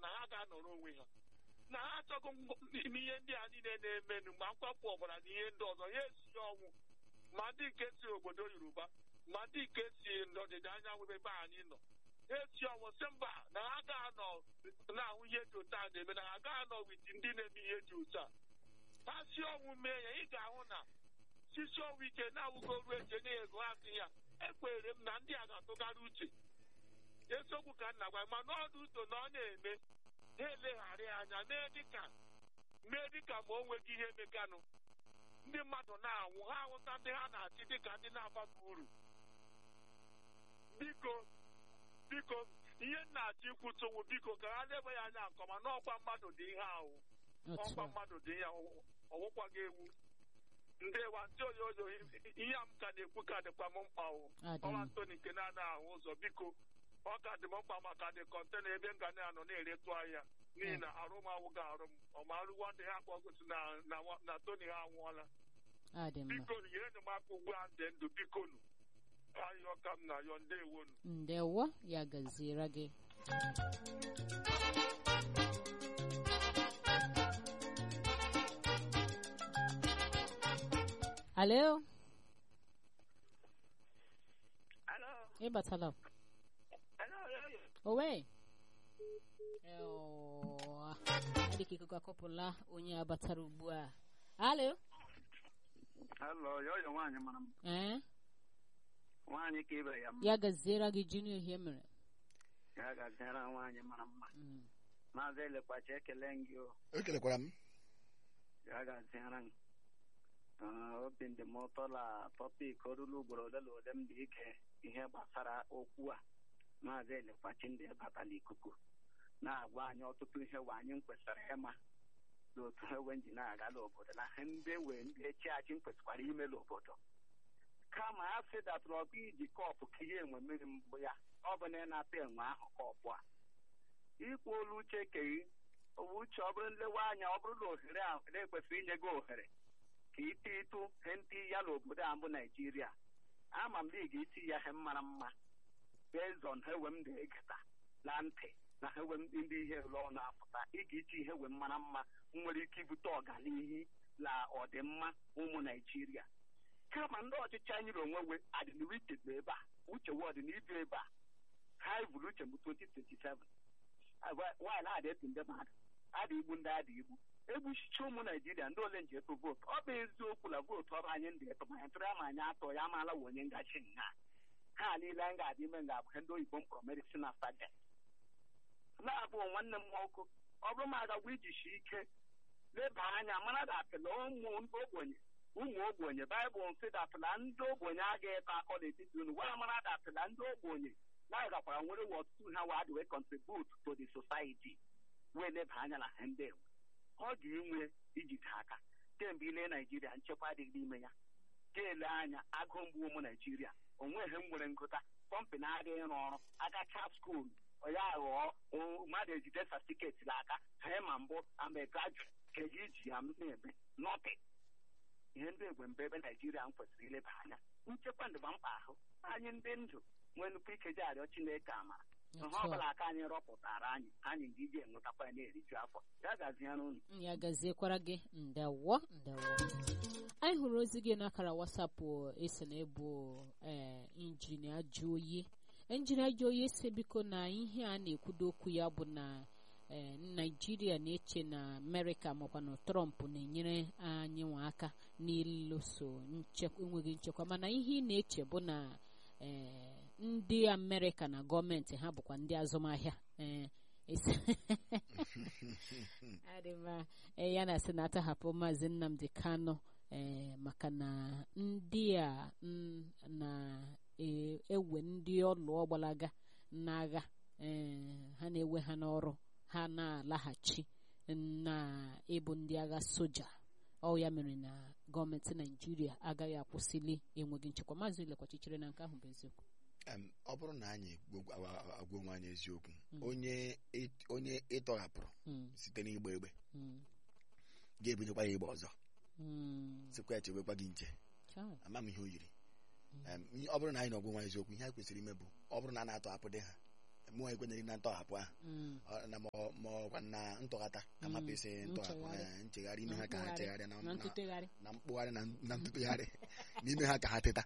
na ha ga-anọrọ onwe ha na ha achọghị n'ime ihe ndị a niile na-emenụ ma mkpapụ ọbara na ihe ndị ọzọ ya esi ọnwụ ma ndị nke si obodo yoruba ma ndị nke si n'ọdịda anyanwụ ebe anyị nọ ha esi ọnwụ sị mba na ha ga-anọ na-ahụ ihe dị otu a na-eme na ha ga-anọ wit ndị na-eme ihe dị otu a ha si ọnwụ mee ya ị ga-ahụ na sisi ọnwụ ike na-awụgo ruo eji enye ya ego ha sị ya ekweere m na ndị a ga-atụgharị uche eziokwu ka nna gwa ma n'ọdụ uto na ọ na-eme ha elegharị anya mee dịka mee dịka ma o nweghị ihe meganụ ndị mmadụ na-anwụ ha ahụta ndị ha na-achị dịka ndị na-abaghị uru biko biko ihe nna-achọ ikwutowu biko ka ha lebe ya anya nke ọma n'ọkwa mmadụ dị ihe ahụ otu ọkwa a mmadụ dị ihe ọwụkwaghị ewu ndewa ndị oyoyo ihe a m ka na-ekwu ka dịkwa m mkpa o Adị ọnwa m. ntoni nke na-ana ahụ ụzọ biko ọ ka dị m mkpa maka dị kọntena ebe m ga na-anọ na-eretụ ahịa n'ihi na arụmawụ ga-arụ m ọma arụwa ndị ha kpọgosi na na nwa- na toni ha anwụọla adị mma biko nyere m aka ugbu a ndị ndụ biko nu ayọ ka m na-ayọ ndewonu ndewo ya gaziere gị alo Alo, ịbatala alo, alo. owe Ewa. adịka ikuku akọpụla onye abatara ugbu a alo Hello, yoyo nwaanyị mara mma. ee Nwaanyị ka ibe ya mma. ya gaziere gị junior ihe mere Ya ga-agara nwaanyị mara mma. Mm. Maazị Elekwachi ekele m gị o. ekelekwara m Ya ga-azịara m. Ah, Obi dị m ụtọ na tọpik orulu ugboro ole na ole m dị ike ihe gbasara okwu a. Maazị Elekwachi ndị bata n'ikuku na-agwa anyị ọtụtụ ihe wa anyị kwesịrị ịma n'otu ewe ji na-aga n'obodo na ihe ndị wee ndị echi achị kwesịkwara ime n'obodo kama a sị datụrụ ọkụ iji kọpụ ka ihe enwe mmiri mbụ ya ọ bụ na ị na-ata enwe ahụ kọpụ a ikwu olu uche keghị owu uche ọ bụrụ nlewe anya ọ bụrụ na ohere a na-ekwesịrị inye gị ohere ka ite ịtụ he ntị ya n'obodo a mbụ naijiria ama m na ị ga-eti ya ihe mara mma bezon hewe m na-egeta na ntị na hewe m ndị ihe ụlọ na-apụta ị ga-eti ihe we mara mma nwere ike ibute ọganihu na ọdịmma ụmụ naijiria kama ndị ọchịchị anyị na onwe we adịnihu iche bụ ebe a uche we ọdịnihu ebe a ha buru uche m 2027 nwaanyị na-adị etu ndị mmadụ adị igbu ndị adị igbu egbuchicha ụmụ naijiria ndị ole nji etu vootu ọ bụ eziokwu na vootu ọrụ anyị ndị etu manya tụrụ ama anyị atọ ya amaala wa onye ngachi nha ha niile anyị ga-adị ime nga abụ ihe ndị oyibo mkpọrọ medicina sajent na-abụ nwanne m nwoke ọ bụrụ m agagwa ijichi ike leba anya mara datịla ụmụ ogbenye ụmụ ogbenye baịbụl nsị datịla ndị ogbenye agaghị ịta akọ n'etiti unu gwa mara datịla ndị ogbenye na-agakwara nwere wa ọtụtụ ha wa adịwe contribute to the society wee leba anya na ha ndị enwe ọ ga-enwe ijide aka kemgbe ile naijiria nchekwa adịghị n'ime ya ga-ele anya agụ mgbu ụmụ naijiria onweghị m nwere ngụta kọmpanị adịghị ịrụ ọrụ agacha skuul ya ghọọ o- mmadụ ejide satifiketi n'aka ha ma mbụ ama graduate ka eji iji ya na-eme nọtin ihe ndị egwe mbe ebe naijiria m kwesịrị ileba anya nchekwa ndịba mkpa ahụ anyị ndị ndụ nwee nnukwu ike ji arịọ chineke amara ihe Otu ọ a. bụla aka anyị rọpụtara anyị anyị ndị iji enwetakwa ya na-eriju afọ ya gaziere unu ya gaziekwara gị ndewo ndewo anyị hụrụ ozi gị n'akara wasapụ esi na ebu ee injinia Joyi injinia Joyi si biko na ihe a na-ekwudo okwu ya bụ na ee naijiria na-eche na amerịka makwa na trọmp na-enyere anyị nwa aka n'ịlụso nchekwa enweghị nchekwa mana ihe ị na-eche bụ na ee ndị amerịka na gọọmenti ha bụkwa ndị azụmahịa ee esi- adịma ee ya na-asị na atahapụ maazị nnamdi kano ee maka na ndị a mm, na-ewe ndị ọlụ ọgbalaga n'agha ee ha na-ewe ha n'ọrụ ha na-alaghachi na ịbụ ndị agha soja ọ ya mere na gọọmenti naijiria agaghị akwụsịli enweghị nchekwa maazị lekwachichere na nke ahụ bụ eziokwu Em, ọ bụrụ na anyị gwa- agwa agwa onwe anyị eziokwu Mm. onye ị- onye ịtọghapụrụ Mm, site n'igba egbe mm, ga-ebidokwa ya igba ọzọ mm. sikwa ya chebekwa gị nche Chai. ama m ihe o yiri Em, ihe- ọ bụrụ na anyị na ọgwụ nwa eziokwu ihe anyị kwesịrị ime bụ ọ bụrụ na a na-atọ apụ dị ha mụọ ekwenyeghị na ntọhapụ ahụ Mm. Ọ- na ma ọ- ma ọkwa na ntọghata ka Mm, mapụ isi ntọhapụ nchegharị. eh, nchegharị ime Na ha ka ha mkpụgharị, chegharịa na na na- ntụtegharị na mkpụgharị na na ntụtụgharị n'ime ha ka ha teta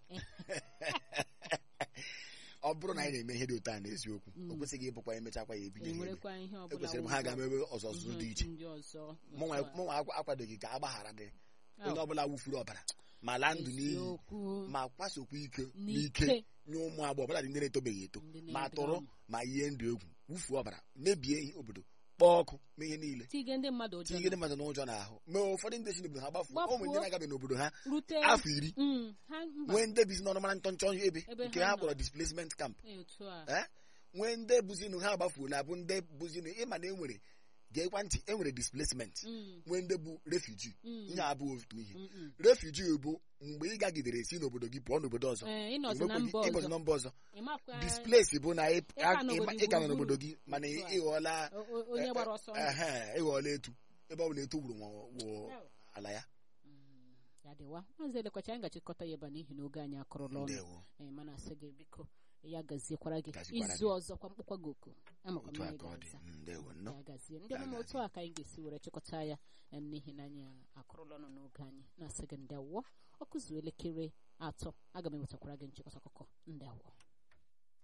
ọ bụrụ na anyị na-eme ihe dị otu a n'eziokwu Mm. o kwesịghị ịbụkwa emechakwa ya ebinye ha ebe enwerekwa ihe ọbụla ekwesịrị m wụ ha ụzọ ga-emebe ọzọzụ dị ihe iche ndị ọzọ mụnwa otu a. mụnwa akwa- akwadoghị ka agbaghara dị Aw, onye ọbụla wufuru ọbara ma laa ndụ n'iyi eziokwu ma kwasokwa ike n'ike n'ike nye ụmụ agbọghọ ọbụla dị ndị na-etobeghị eto ndị ma na-edere tụrụ ọnụ. ma yie ndụ egwu wufuo ọbara mebie ihe obodo kpọọ ọkụ mee ihe niile tige ndị mmadụ ụjọ tinye ndị mmadụ n'ụjọ n'ahụ ma ụfọdụ ndị si n'obodo ha gbafuo Gbafuo. ụmụ ndị na-agabe n'obodo ha rute afọ iri Mm, ha mba nwee ndị bizi n'ọnụ mara ntọnchọ ebe Ebe nke ha ha nọ. kpọrọ displacement camp otu a Eh? nwee ndị buzinu ha gbafuola bụ ndị buzinu ịma na enwere geekwa ntị enwere displacement Mm, nwee ndị bụ refuji mm, ihe abụghị otu ihe mm, mm. refuji bụ mgbe ị gagidere si n'obodo gị pụọ n'obodo ọzọ Eh, ịnọzi na Enwekwaghị- mba ịbọzi ọzọ na mba ọzọ ịmakwa displace bụ na ị Ịka a- n'obodo ịma- ịka nọ gburugburu. n'obodo gị mana Otu a. ị ghọọla o- o- onye gbara ọsọ ndụ. ehe ịghọọla etu ebe ọ bụla etu gburu nwa wụ Ew. ala ya Mm, ya dịwa maazị elekwacha anyị gachịkọta ya ebe a n'ihi na oge anyị akụrụla ọnụ ndewo Eh, mana asị gị biko ya gaziekwara gị Gazikwara izu gị. ọzọ kwa mkpụkwa gị oku amakwa m otu a ihe ka ọ dị ga-aza ndewo nnọọ ya gazie ndị Ya ọmụma otu gazie. a ka anyị ga-esi were chịkọta ya eh, n'ihi na anyị akụrụla ọnụ n'oge anyị na-asị gị ndị awọ ọkụzuo elekere atọ aga m ewetakwara gị nchịkọta akụkọ ndị awọ